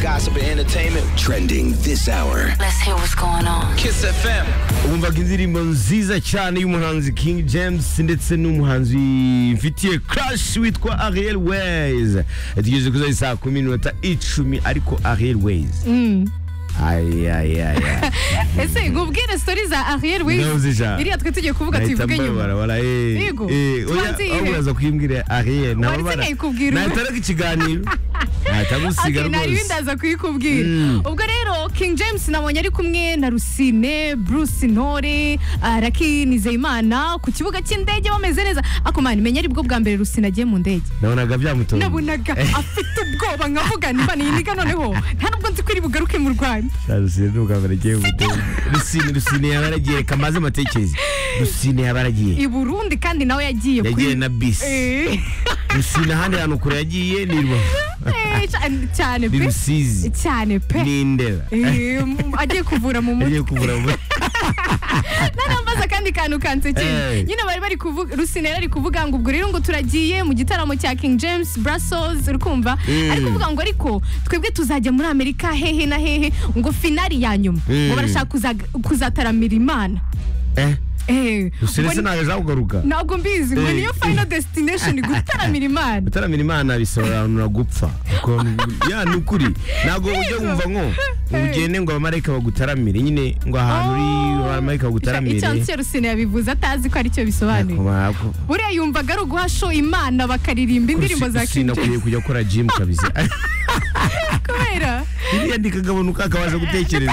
gossip and entertainment trending this hour. Let's hear what's going on. Kiss FM. wumvaga indirimbo nziza cyane y'umuhanzi king james ndetse n'umuhanzi mfitiye crash witwa ariel ways tugejeje kuri za saa kumi n'iminota icumi ariko ariel ways ayayaya ese ngubwire story za arriere Ndabuze ijambo. iriya twe tugiye kuvuga tuyivuge nyuma Yego. Tubanze iyihe? uraza kuyimbwira ariel Wari sinayikubwira ubu. nahitaraga ikiganiro nahita gusiga Okay, nari rwose ndaza kuyikubwira Mm. ubwo rero king james nabonye ari kumwe na rusine bruce ntore ah, raki nizeyimana ku kibuga cy'indege bameze neza ako mani menya ari bwo bwa mbere rusine agiye mu ndege nabonaga byamutoye nabonaga afite ubwoba nkavuga niba niyi niga noneho nta nubwo nzi ko iri bugaruke mu rwanda rusine ni ubwa mbere agiye mutoye rusine rusine yabaragiye kamaze amatekereza rusine yabaragiye i burundi kandi nawe yagiye yagiye na bisi Eh, rusine ahandi hantu kure yagiye ni Rubavu. eh, cyane- cyane ni pe rusizi cyane pe ni indera Eh, mu- agiye kuvura mu mutwe yagiye kuvura mu narambaza akandi kantu kansekeye Hey. nyine bari bari kuvuga rusinera ari kuvuga ngo ubwo rero ngo turagiye mu gitaramo cya king james brussels urukumva Mm. ari kuvuga ngo ariko twebwe tuzajya muri amerika hehe na hehe ngo finari ya nyuma Mm. ngo barashaka kuza- kuzataramira imana eh Eh, rusine ngo ni- sinabasha kugaruka ntabwo mbizi ngo Eh. niyo final destination gutaramira imana gutaramira imana bisaba abantu nagupfa Kuko ni- ya ni ukuri ntabwo ujya wumva nko ugende ngo abamarayika bagutaramire nyine ngo ahantu uri abamarayika bagutaramire icyansi cya rusine yabivuze atazi ko aricyo bisobanuye Ako bako. buriya yumvaga ari uguha show imana bakaririmba indirimbo za Rusine king akwiye james kujya akora jimu kabisa kubera iriya ndikagabanuka akabasha gutekereza